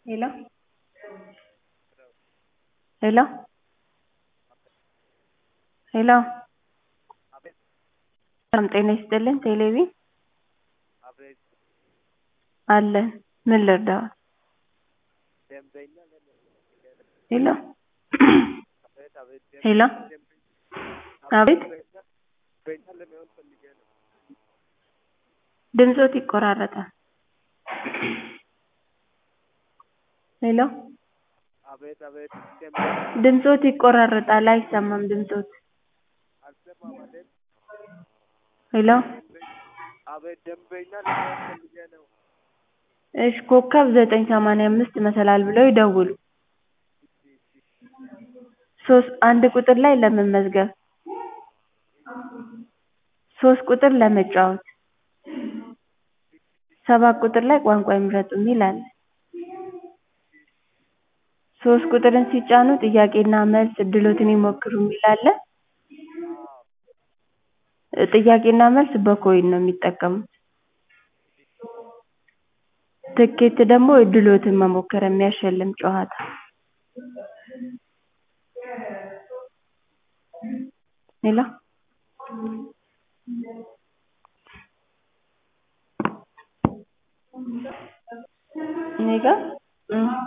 ሄሎ ሄሎ ሄሎ ሰላም ጤና ይስጥልኝ ቴሌቪዥን አለን ምን ልርዳዎት ሄሎ ሄሎ አቤት ድምፅዎት ይቆራረጣል ሄሎ ድምፅዎት ይቆራረጣል አይሰማም ድምፅዎት ሄሎ እሺ ኮከብ ዘጠኝ ሰማንያ አምስት መሰላል ብለው ይደውሉ ሶስት አንድ ቁጥር ላይ ለመመዝገብ ሶስት ቁጥር ለመጫወት ሰባት ቁጥር ላይ ቋንቋ ይምረጡ የሚል አለ ሶስት ቁጥርን ሲጫኑ ጥያቄና መልስ እድልዎትን ይሞክሩ የሚል አለ ጥያቄና መልስ በኮይን ነው የሚጠቀሙት ትኬት ደግሞ እድልዎትን መሞከር የሚያሸልም ጨዋታ ሄሎ እኔ ጋር